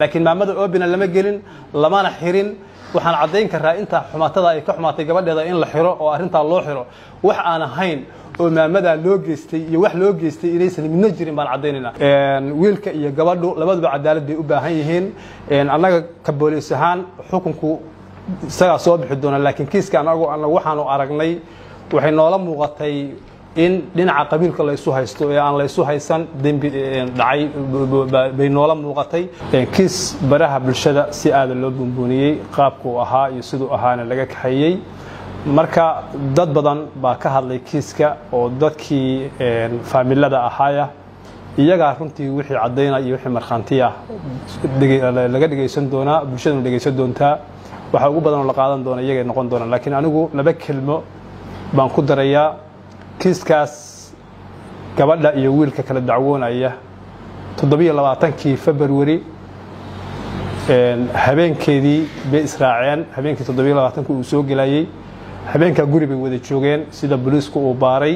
laakiin maamada obina lama gelin lamana xirin waxaan caddayn karaa inta xumaatada ay ka xumaatay gabadheeda in la xiro oo arrintaa loo xiro wax aan ahayn oo maamadaa loo geystay iyo wax loo geystay inaysan midna jirin baan caddaynayna wiilka iyo gabadhu labaduba cadaalad bay u baahan yihiin annaga ka booliis ahaan xukunku isagaa soo bixi doona laakiin kiiska anagu waxaanu aragnay waxay noola muuqatay in dhinaca qabiilka laysu haysto ee aan laysu haysan dembi dhacay bay noola muuqatay kiis baraha bulshada si aada loo buunbuuniyey qaabkuu ahaa iyo siduu ahaana laga kaxeeyey marka dad badan baa ka hadlay kiiska oo dadkii faamilada ahaaya iyagaa runtii wixii caddaynaya iyo wixii markhaantiya laga dhegaysan doonaa bulshaduna dhegaysan doontaa waxa ugu badan oo la qaadan doona iyagay noqon doonaan laakiin anigu laba kelmo baan ku darayaa kiiskaas gabadha iyo wiilka kala dacwoonaya toddobiyo labaatankii februari habeenkeedii bay israaceen habeenkii toddobiyo labaatanki uu soo gelayey habeenkaa guri bay wada joogeen sida booliisku uu baaray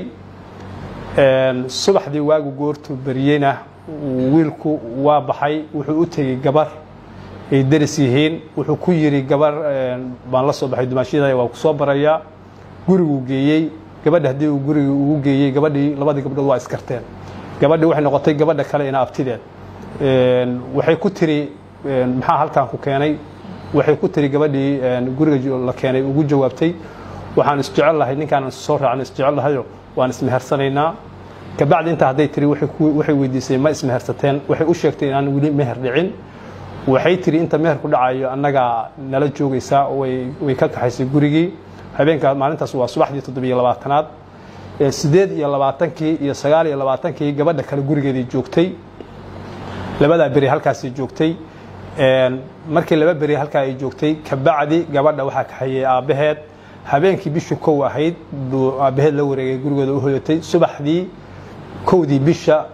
subaxdii waagu goortuu beriyeyna wiilku waa baxay wuxuu u tegey gabar ay daris yihiin wuxuu ku yidhi gabar baan la soo baxay dumaashiyada waa ku soo barayaa guriguu geeyey gabadha haddii uu gurigii ugu geeyey gabadhii labadii gabdhood waa iskarteen gabadhii waxay noqotay gabadha kale ina abtideed waxay ku tiri maxaa halkan ku keenay waxay ku tiri gabadhii guriga la keenay ugu jawaabtay waxaan isjecel lahay ninkaan soo raacna isjecel lahayo waan ismehersanaynaa kabacdi intaa hadday tiri waxay weydiisay ma ismehersateen waxay u sheegtay inaan weli meher dhicin waxay tiri inta meherku dhacayo annagaa nala joogaysaa way ka kaxaysay gurigii habeenkaa maalintaas waa subaxdii toddobiyo labaatanaad sideed iyo labaatankii iyo sagaal iyo labaatankii gabadha kale gurigeedii joogtay labadaa beri halkaasay joogtay markii laba beri halkaa ay joogtay kabacdi gabadha waxaa kaxeeyey aabbaheed habeenkii bishii kow ahayd buu aabbaheed la wareegay gurigooda u hoyatay subaxdii kowdii bisha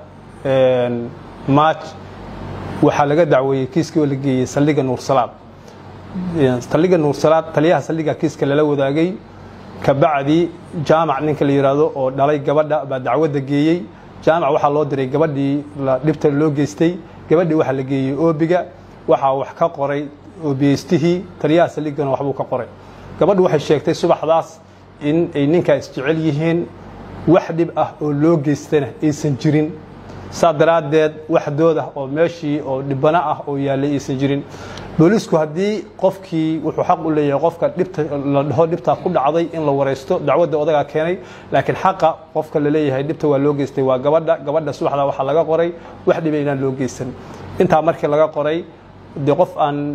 maaj waxaa laga dacweeyey kiiskii oo la geeyey saldhigga nuursalaad saldhigga nuursalaad taliyaha saldhigga kiiska lala wadaagay kabacdi jaamac ninka la yidhaahdo oo dhalay gabadha baa dacwadda geeyey jaamac waxaa loo diray gabadhii dhibta loo geystay gabadhii waxaa la geeyey oobiga waxaa wax ka qoray oobiyeystihii taliyaha saldhiggana waxbuu ka qoray gabadhu waxay sheegtay subaxdaas in ay ninkaa isjecel yihiin wax dhib ah oo loo geystana aysan jirin saa daraaddeed wax doodah oo meeshii oo dhibano ah oo yaallay aysan jirin booliisku haddii qofkii wuxuu xaq u leeyahay qofka dhibta la dhaho dhibtaa ku dhacday in la waraysto dacwadda odagaa keenay laakiin xaqa qofka la leeyahay dhibta waa loo geystay waa gabadha gabadha subaxdaa waxaa laga qoray wax dhiba inaan loo geysan intaa markii laga qoray dee qof aan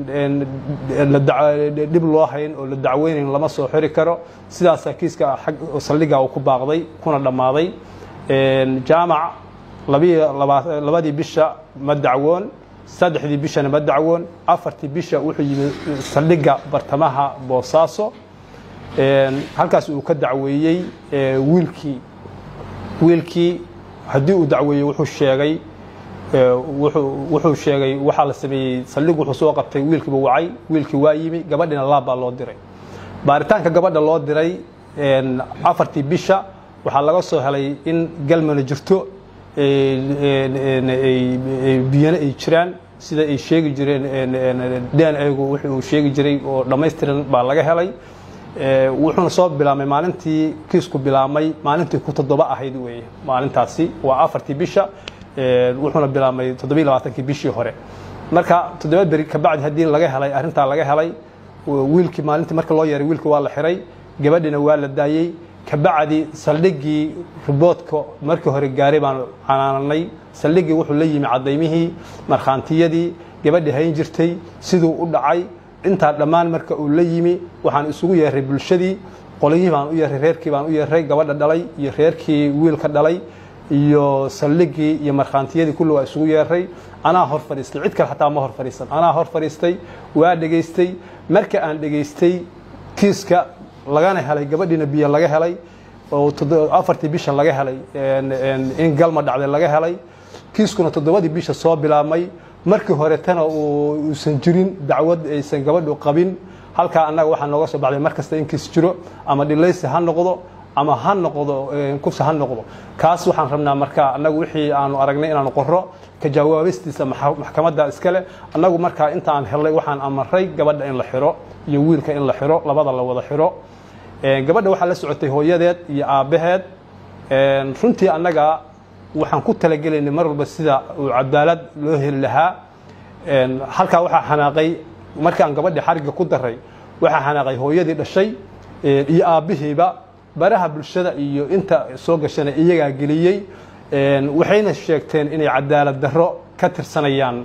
dhib loo hayn oo la dacweynayn lama soo xiri karo sidaasaa kiiska saldhigga uu ku baaqday kuna dhammaaday jaamac labadii bisha ma dacwoon saddexdii bishana ma dacwoon afartii bisha wuxuu yimi saldhigga bartamaha boosaaso halkaas uu ka dacweeyey wiilkii wiilkii haddii uu dacweeyey wuxuu sheegay wuxuu sheegay waxaa la sameeyey saldhig wuxuu soo qabtay wiilkiiba wacay wiilkii waa yimi gabadhina laab baa loo diray baaritaanka gabadha loo diray afartii bisha waxaa laga soo helay in galmana jirto biyana ay jiraan sida ay sheegi jireen dn gu wuxuu sheegi jiray oo dhammaystiran baa laga helay wuxuuna soo bilaabmay maalintii kiisku bilaabmay maalintii ku toddoba ahayd weeye maalintaasi waa afartii bisha wuxuuna bilaabmay toddobiy labaatankii bishii hore marka toddoba beri kabacdi haddii laga helay arrintaa laga helay wiilkii maalintii marka loo yeeray wiilkii waa la xiray gabadhina waa la daayey kabacdi saldhiggii riboodka markii hore gaaray baanu canaananay saldhiggii wuxuu la yimi cadaymihii markhaantiyadii gabadhii hayn jirtay siduu u dhacay intaa dhammaan marka uu la yimi waxaan isugu yeeray bulshadii qolyihii baan u yeeray reerkii baan u yeeray gabadha dhalay iyo reerkii wiilka dhalay iyo saldhiggii iyo markhaantiyadii kulli waa isugu yeeray anaa hor fadhiistay cid kale xataa ma hor fadhiisan anaa hor fadhiistay waa dhegaystay marka aan dhegaystay kiiska lagana helay gabadhiina biyo laga helay oo afartii bisha laga helay in galma dhacday laga helay kiiskuna toddobadii bisha soo bilaabmay markii horetana uusan jirin dacwad aysan gabadhu qabin halkaa annaga waxaa nooga soo baxday mar kasta in kiis jiro ama dhilaysi ha noqdo ama ha noqdo kufsi ha noqdo kaas waxaan rabnaa marka annagu wixii aanu aragnay inaanu qoro ka jawaabistiisa maxkamadda iskale annagu markaa inta aan helnay waxaan amaray gabadha in la xiro iyo wiilka in la xiro labada la wada xiro gabadha waxaa la socotay hooyadeed iyo aabbaheed runtii annaga waxaan ku talagelaynay mar walba sida uu cadaalad loo heli lahaa halkaa waxaa xanaaqay markaan gabadhii xarigga ku daray waxaa xanaaqay hooyadii dhashay iyo aabbihiiba baraha bulshada iyo inta soo gashana iyagaa geliyey waxayna sheegteen inay cadaalad darro ka tirsanayaan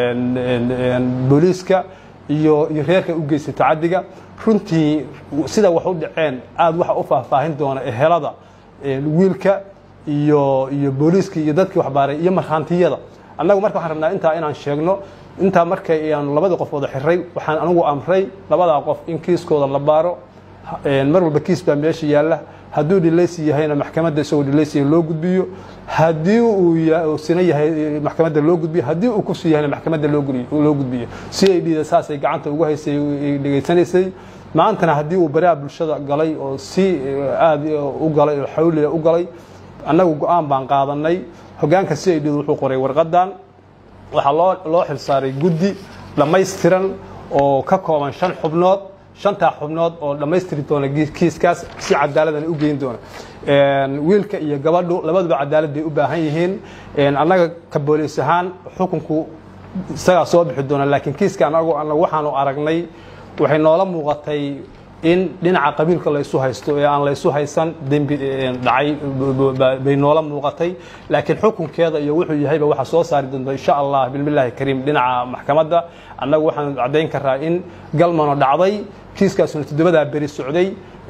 booliiska iyo iyo reerka u geystay tacadiga runtii sida wax u dhaceen aada waxa u faahfaahin doona ehelada wiilka iyo iyo booliiska iyo dadkii waxbaaray iyo markhaantiyada annagu marka waxaan rabnaa intaa inaan sheegno intaa markay aanu labadii qof wada xiray waxaan anigu amray labadaa qof in kiiskooda la baaro mar walba kiis baa meesha yaalla hadduu dhileysi yahayna maxkamadda isagoo dhileysiya loo gudbiyo haddii uu sina yahay maxkamadda loo gudbiyo haddii uu kufsi yahayna maxkamadda loo gudbiyo si ay dhiida saasay gacanta ugu haysay dhegaysanaysay maantana haddii uu baraha bulshada galay oo si aada u galay oo xawliya u galay annagu go-aan baan qaadanay hoggaanka si ay dhiida wuxuu qoray warqadan waxaa loo loo xilsaaray guddi dhammaystiran oo ka kooban shan xubnood shantaa xubnood oo dhammaystiri doona kiiskaas si cadaaladana u geyn doona wiilka iyo gabadhu labaduba cadaalad bay u baahan yihiin annaga ka booliis ahaan xukunku isagaa soo bixi doona laakiin kiiska anagu anagu waxaanu aragnay waxay noola muuqatay in dhinaca qabiilka laysu haysto ee aan laysu haysan dembi dhacay bay noola muuqatay laakiin xukunkeeda iyo wuxuu yahayba waxaa soo saari doonta insha allah bilmillahi kariim dhinaca maxkamadda annagu waxaan caddayn karaa in galmano dhacday kiiskaasuna toddobadaa beri socday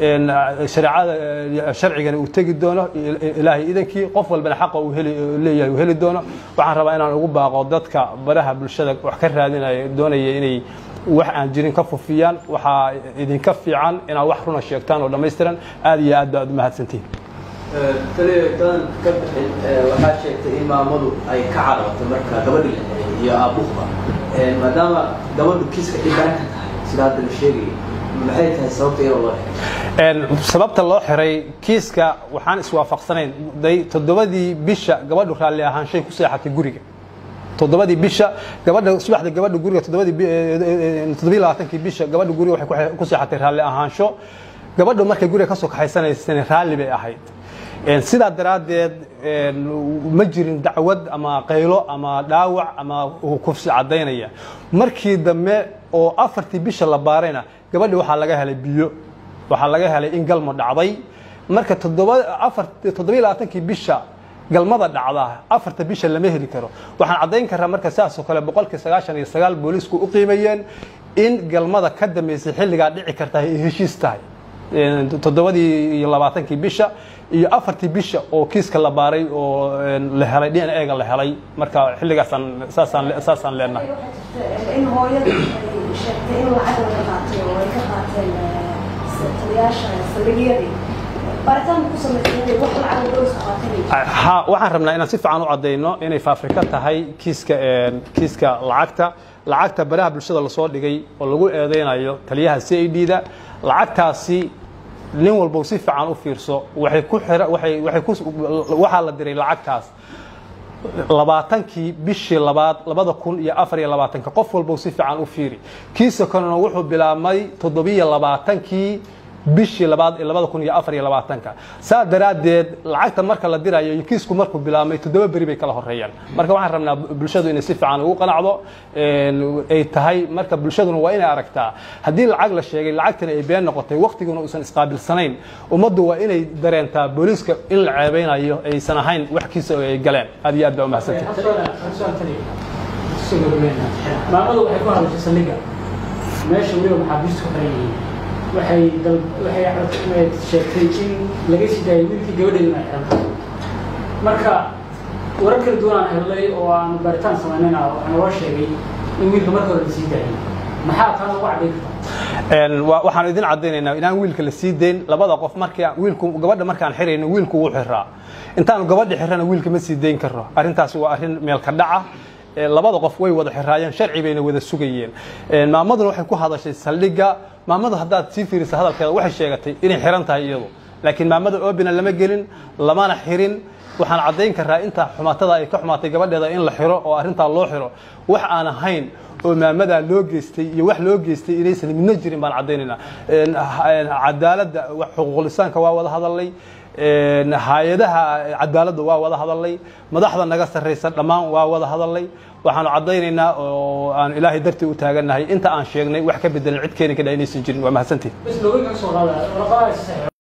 shareecada sharcigana uu tegi doono ilaahay idankii qof walbana xaqa uu leeyahay uu heli doono waxaan rabaa inaan ugu baaqo dadka baraha bulshada wax ka raadinaya doonaya inay wax aan jirin ka fufiyaan waxaa idinka fiican inaad wax runa sheegtaan oo dhammaystiran aad iyo aad baad u mahadsantihin taliyadan ka bixin waxaa sheegtay in maamadu ay ka cararto marka gabadhi la xiray iyo aabuhuba maadaama gabadhu kiiska dhibaan ka tahay sida hadda la sheegayay maxay tahay sababta iyadoo loo xiray sababta loo xiray kiiska waxaan iswaafaqsanayn day toddobadii bisha gabadhu raalli ahaanshay ku seexatay guriga toddobadii bisha gabadha subaxda gabadha guriga toddobadii toddobiyi labaatankii bisha gabadha guriga waxay ku seexatay raalli ahaansho gabadhu markay guriga kasoo kaxaysanaysana raalli bay ahayd sidaa daraaddeed ma jirin dacwad ama qaylo ama dhaawac ama kufsi caddaynaya markii dambe oo afartii bisha la baarayna gabadhi waxaa laga helay biyo waxaa laga helay in galmo dhacday marka toddobiyi labaatankii bisha galmada dhacda afarta bisha lama heli karo waxaan caddayn karaa marka saasoo kale boqolkii sagaashan iyo sagaal booliisku u qiimayeen in galmada ka dambeysay xilligaa dhici karta ay heshiis tahay toddobadii iyo labaatankii bisha iyo afartii bisha oo kiiska la baaray oo la helay d n a ga la helay marka xilligaasaan saasaan saasaan leenahay in hooyada ay sheegtay in lacag laga qaatay oo ay ka qaateen taliyaasha saldhigyadii baaritaan ku samaysay wax lacag booliska qaatay ha waxaan rabnaa inaan si fiican u caddayno inay faafrika tahay kiiska kiiska lacagta lacagta baraha bulshada lasoo dhigay oo lagu eedeynayo taliyaha c i d da lacagtaasi nin walbow si fiican u fiirso waxay ku xira waxay waxay ku waxaa la diray lacagtaas labaatankii bishii labaad labada kun iyo afar iyo labaatanka qof walbow si fiican u fiiri kiisa kalena wuxuu bilaabmay toddobiyo labaatankii bishii labaad ee labada kun iyo afar iyo labaatanka saa daraaddeed lacagta marka la dirayo iyo kiisku markuu bilaabmay toddoba beri bay kala horeeyaan marka waxaan rabnaa bulshadu inay si fiican ugu qanacdo ay tahay marka bulshaduna waa inay aragtaa haddii lacag la sheegay lacagtana ay been noqotay waqtiguna uusan isqaabilsanayn ummaddu waa inay dareentaa booliiska in la ceebeynayo aysan ahayn wax kiisa ay galeen aad iyo aad baa umahadsantahay maamadu waxay ku hadashay saldhigga meesha weliba maxaabiistu ku xiran yihiin waxay dal waxay sheegtay in laga sii daayay wiilkii gabadheeduna ay xiran marka warar kala duwan aan helnay oo aan baaritaan samaynayna waxaa naloo sheegay in wiilka marka hore la sii daayay maxaa taas ugu caddayn kartaa waxaan idin caddaynaynaa inaan wiilka la sii dayn labada qof markii wiilku gabadha markaan xirayno wiilku wuu xiraa intaanu gabadha xirana wiilka ma sii dayn karno arrintaasi waa arrin meelka dhaca labada qof way wada xiraayeen sharci bayna wada sugayeen maamaduna waxay ku hadashay saldhigga maamadu haddaad sii fiirisa hadalkeeda waxay sheegatay inay xiran tahay iyadu laakiin maamada obina lama gelin lamana xirin waxaan caddayn karaa inta xumaatada ay ka xumaatay gabadheeda in la xiro oo arrintaa loo xiro wax aan ahayn oo maamadaa loo geystay iyo wax loo geystay inaysan midna jirin baan caddaynaynaa cadaaladda xuquuqlisaanka waa wada hadalnay hay-adaha cadaaladda waa wada hadalnay madaxda naga sarraysa dhammaan waa wada hadalnay waxaanu caddaynaynaa oo aan ilaahay dartii u taagannahay inta aan sheegnay wax ka bedelan cid keeni kadha inaysan jirin waa mahadsantihin bas looga soo qaada warqadaas